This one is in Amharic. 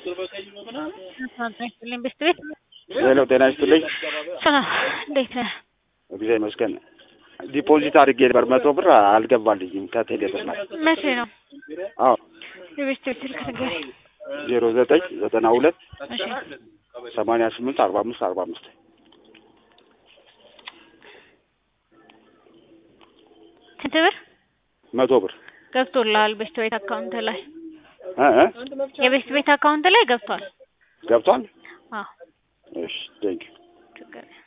ይስጥልኝ ቤስት ቤት ሄሎ ጤና ይስጥልኝ። ሰላም እንዴት ነህ? እግዚአብሔር ይመስገን። ዲፖዚት አድርጌ ነበር መቶ ብር አልገባልኝም ከቴሌ ብር ላይ። መቼ ነው አዎ የቤስት ቤት ስልክ ንገረኝ። ዜሮ ዘጠኝ ዘጠና ሁለት እሺ ሰማንያ ስምንት አርባ አምስት አርባ አምስት ስንት ብር መቶ ብር ገብቶልሃል? ቤስት ቤት አካውንት ላይ እ እ የቤስት ቤት አካውንት ላይ ገብቷል። ገብቷል። አዎ እሺ ቴንኪው ችግር የለም።